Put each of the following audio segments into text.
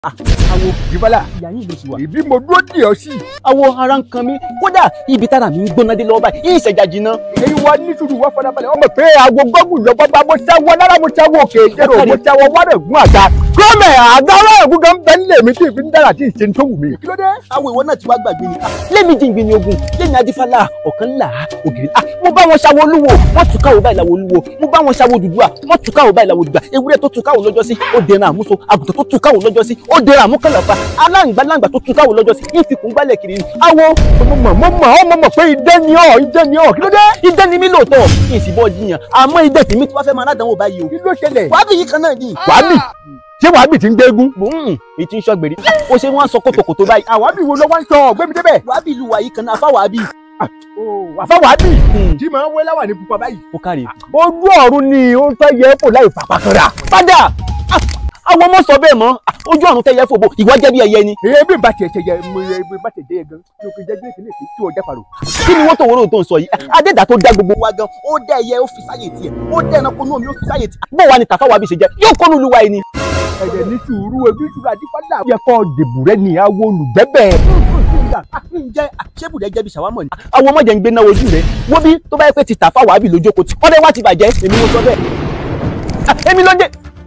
awo ìbálà ìyá yín ló sì wà. ìbí mo dúró dì ọ sí. awo ara ń kan mi kódà ibi tára mi ń gbóná dé lọ́wọ́ báyìí yín ìṣẹ̀jà jìnnà. èyí wa ní sùúrù wá fọdábalẹ̀ ọmọ pé aago gbọ́gùn lọ bọ́gbà mo ṣáwọ́ lára mo ṣáwọ́ òkè ìjẹ́rò mo ṣáwọ́ wárẹ̀ gún àga. gómẹ̀ àga ọlọ́run gún gan bẹ́ẹ̀ nílé mi tí ì fi ń dára tí ì ṣe ń tó wù mí. kí ló dé. awo ìwọ náà ti wá gbàgbé ni. lẹ́mi jìngbìn ni ogun lẹ́mi adífálà ọ̀kan là á ògiri. ah mo bá wọn ṣàwo olúwo wọ́n tún káwọ́ báyìí làwọn olúwo mo bá wọn ṣàwo dùdúà wọ́n tún káwọ́ báyìí làwọn dùdúà ewúrẹ́ tó tún káwọ́ lọ́jọ́ sí ó dẹran àmúso àgùntàn tó tún káwọ́ lọ́jọ́ sí ó dẹran àmúkànlàfà aláǹgbá láǹgbá tó tún káwọ́ lọ́jọ́ sí ìfikùn gbálẹ̀ kiri ni. awo mo mọ̀ mo mọ̀ ọ́ mo mọ̀ pé idẹ ni ọ́ idẹ ni ọ́ kí ló dé. idẹ ni mí lóòótọ́ kí n sì bọ́ jiyàn àmọ́ idẹ tèmi tí wàá fẹ́ máa ládàáwò báyìí o. kí ló ṣẹlẹ̀. wàá yìí kan náà ni. wàábì ṣé wàábì ti ń gbégún. mò ń èyí tí ń ṣọ́gbèrè ó ṣe wọ́n á sọ kòtòkòtò báyìí. àwábì wo ló wá ń sọ ọ̀gbẹ́mi débẹ̀. wàá bí ìlú wa yìí kan náà fáwọn àbí. àfa wàábì tí màá wé láwà ní pupa báyìí. ó kárí. ojú ọ̀run ni ó ń fẹ́ yẹ kó láì fapá kanra. padà àwọn ọmọ sọ bẹ́ẹ̀ mọ́ ojú ọ̀run tẹ́yẹ fòbò ìwọ jẹ́ bí ẹyẹ ni. èyí bí bá tiẹ̀ ṣe yẹ mo yẹ bí bá tiẹ̀ jẹ́ yẹ gan tí o kì í jẹ́ gbèsè lè fi tí o jẹ́ pàrọ̀. kí ni wọ́n tó wọ́rọ̀ tó ń sọ yìí adéda tó dá gbogbo wa gan ó dá ẹyẹ ó fi sáyè tiẹ̀ ó dá ẹranko náà mi ó fi sáyè tiẹ̀. bó wa ni tàfà wa bí ṣe jẹ yóò kọ́nu olúwa ẹni. ẹ̀jẹ̀ ní sùúrù ebi sùúrù àdìpọ́lá yẹ kọ́ dèbù rẹ ní awo olùgbẹ́bẹ̀. ǹjẹ́ ṣébùdẹ́ jẹ́ bí ṣàwámọ̀ ni. àwọn ọmọdé ń gbé náà ojú rẹ̀ wo bí tó bá yẹ pé ti tàfà wà á bì lójókòó tí ọdẹ wa ti bàjẹ́ èmi ló sọ bẹ́ẹ̀. èmi ló dé.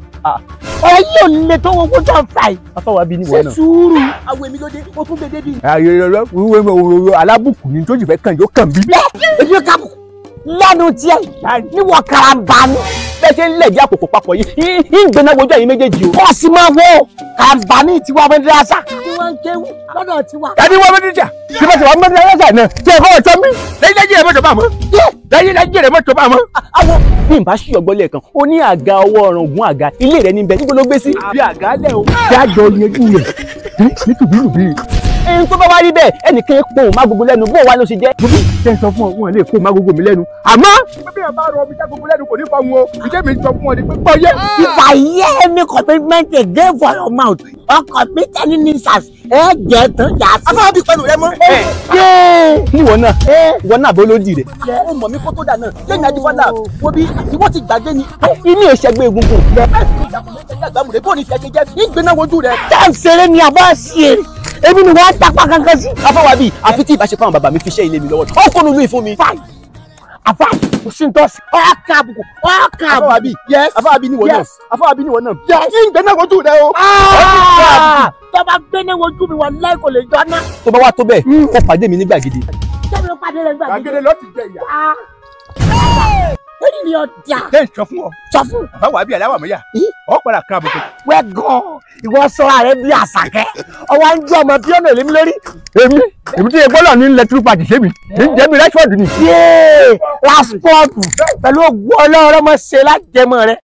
ọ̀rọ̀ yìí ò lè tó owó tó ń fà yìí. afáwa bí ni ṣe wọ́n náà. sùúrù. àwọn èmi ló dé ó tún dédé bí. ayẹyẹ wíwé òwòrò alábùkù ni tó sì fẹ́ kàn yóò kàn bí. èmi ká lẹ́nu tiẹ̀ níwọ̀ karambani. bẹ́ẹ̀ ṣe ń lẹ̀dí àpòpọ̀ papọ̀ yìí ń gbéná wojú ẹ̀yin méjèèjì o. kọ́ sí máa wo karambani tiwa mẹ́dírásà. tí wọ́n ń kéwù lọ́dọ̀ tiwa. tani wọ́n mẹ́tí jà tí wọ́n ti wọ́n mẹ́tí ayẹ́sà náà tí ẹ̀kọ́ ọ̀tọ́ mi lẹ́yìn lẹ́yìn rẹ̀ mọ́tò bá mọ́ lẹ́yìn lẹ́yìn rẹ̀ mọ́tò bá mọ́. àwọn bí n bá ṣí ọgbọ́n lẹ́ẹ̀kan ó ní àga ọwọ́ ọ̀ràn ògùn àga ilé rẹ̀ níbẹ̀ níbo ló gbé sí. bí àgálẹ̀ o. kí a jọ yanjú rẹ̀ nítùbínùbí. ẹni tó bá wá rí bẹ́ẹ̀ ẹnìkan pọ̀ má gbogbo lẹ́nu bó wa ló ṣe jẹ́. ṣé n sọ fún ọ wọn lè kó magogo mi lẹ́nu. àmọ́ bí ẹ bá rọ omi já gbogbo lẹ́nu kò ní fa wọn o ìjẹ́ mi sọ fún ọ ní pé gbọ́ yé. if I hear any commitment again for your mouth or commit any nuisance ẹ jẹ́ tán yà á sí. afáwọn bí pẹ̀lú rẹ mọ́. níwọ náà ìwọ náà bó ló dì rẹ. ó mọ̀ mí kó tó dà náà lẹ́yìn adífọ́lá wo bí ìwọ ti gbàgbé ni. inú ìṣẹ́gbẹ́ egungun. bó ni tiẹ̀ ṣe jẹ́ ìgbéná wojú rẹ. tá à ń ṣeré ni àbá ṣe é èmi ni wọ́n á tapa kankan sí. afáwa bíi àfi tí ìbáṣepọ̀ àwọn bàbá mi fi ṣẹ́ ilé mi lọ́wọ́ ó kó nínú ìfún mi. fine àbá kò sí ntọ́sí ọ̀ọ́kà àbùkù ọ̀ọ́kà afáwa àbùkù. bíi yes afáwa bíi níwọ náà Yes. afáwa bíi níwọ náà. Yes. ìgbéná wojú rẹ o. Ah! tó bá gbé ní wojú mi wà láì kò lè jọ ná. tó bá wá tó bẹ́ẹ̀ kó pàdé mi ní gbàgede. sẹ́mi ló pàdé rẹ̀ gbàgbé. gbàgede ló ti jẹ ìyá. Èyí ni ọjà ṣé n sọ fún ọ sọ fún àbáwọ̀ àbí aláwọ̀ mọ́yà ọ padà kan àbùkù. wẹ́ gan ìwọ sọ́ra rẹ bí àṣàkẹ́ ọwọ́ ń jẹ́ ọmọ bíọ́nà èlémi lórí. èmi èmi tí egbọ́lọ̀ ní ilẹ̀ tírípà ti ṣe mi ní jẹ́mi rẹ́ṣọ̀dù ni. yéé raspọ́ọ̀tù pẹ̀lú ògùn ọlọ́run ọmọ ṣe lájẹmọ́ rẹ.